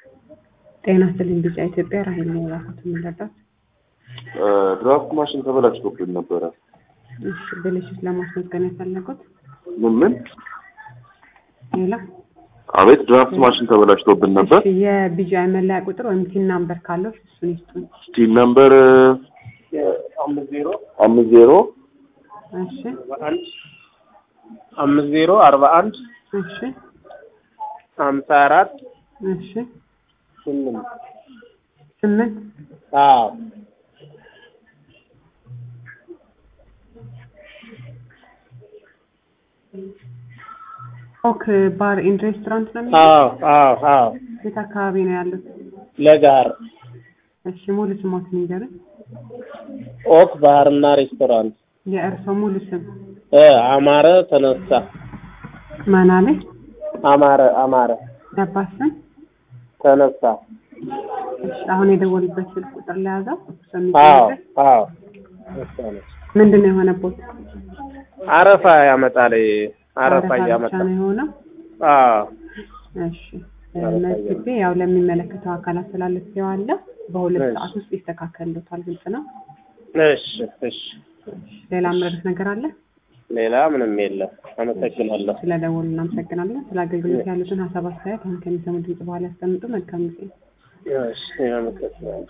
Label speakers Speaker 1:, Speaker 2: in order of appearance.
Speaker 1: ጤና ይስጥልኝ ቢጫ ኢትዮጵያ ራሄል ነው የላኩት የምንረዳት።
Speaker 2: ድራፍት ማሽን ተበላሽቶብን ነበረ።
Speaker 1: እሺ ብልሽት ለማስመዝገን የፈለጉት
Speaker 2: ምን ምን?
Speaker 1: ሌላ
Speaker 2: አቤት ድራፍት ማሽን ተበላሽቶብን ነበር።
Speaker 1: እሺ የቢጫ መለያ ቁጥር ወይም ቲን ናምበር ካለው እሱን ይስጡን።
Speaker 2: ስቲል ነምበር
Speaker 3: አምስት ዜሮ
Speaker 2: አምስት ዜሮ
Speaker 1: እሺ
Speaker 3: አንድ አምስት ዜሮ አርባ አንድ
Speaker 1: እሺ
Speaker 3: ሀምሳ አራት
Speaker 1: እሺ
Speaker 3: ስምንት
Speaker 1: ስምንት
Speaker 3: አዎ
Speaker 1: ኦክ ባር ኢንድ ሬስቶራንት ነው የሚለው?
Speaker 3: አዎ አዎ አዎ
Speaker 1: የት አካባቢ ነው ያሉት?
Speaker 3: ለጋር
Speaker 1: እሺ ሙሉ ስሞት ንገርን።
Speaker 3: ኦክ ባህርና ሬስቶራንት
Speaker 1: የእርሶ ሙሉ ስም
Speaker 3: እ አማረ ተነሳ
Speaker 1: ማናለ?
Speaker 3: አማረ አማረ
Speaker 1: የአባት ስም?
Speaker 3: ተነሳ
Speaker 1: እሺ አሁን የደወሉበት ስልክ ቁጥር ለያዘው እርሶ
Speaker 3: አዎ
Speaker 1: የሚገኝበት
Speaker 3: አዎ እሷ ነች።
Speaker 1: ምንድን ነው የሆነበት?
Speaker 3: አረፋ ያመጣል አረፋ
Speaker 1: ብቻ
Speaker 3: እያመጣ
Speaker 1: ነው የሆነው።
Speaker 3: አዎ
Speaker 1: እሺ መዝግቤ ያው ለሚመለከተው አካል አስተላልፌዋለሁ። በሁለት
Speaker 3: እሺ።
Speaker 1: ሰዓት ውስጥ ይስተካከልሎታል። ግልጽ ነው።
Speaker 3: እሺ እሺ
Speaker 1: ሌላ ምረዱት ነገር አለ?
Speaker 3: ሌላ ምንም የለም አመሰግናለሁ
Speaker 1: ስለደወሉ እናመሰግናለን። ስለ አገልግሎት ያሉትን ሀሳብ አስተያየት አሁን ከሚሰሙ ድምጽ በኋላ ያስቀምጡ። መልካም ጊዜ።
Speaker 3: እሺ አመሰግናለሁ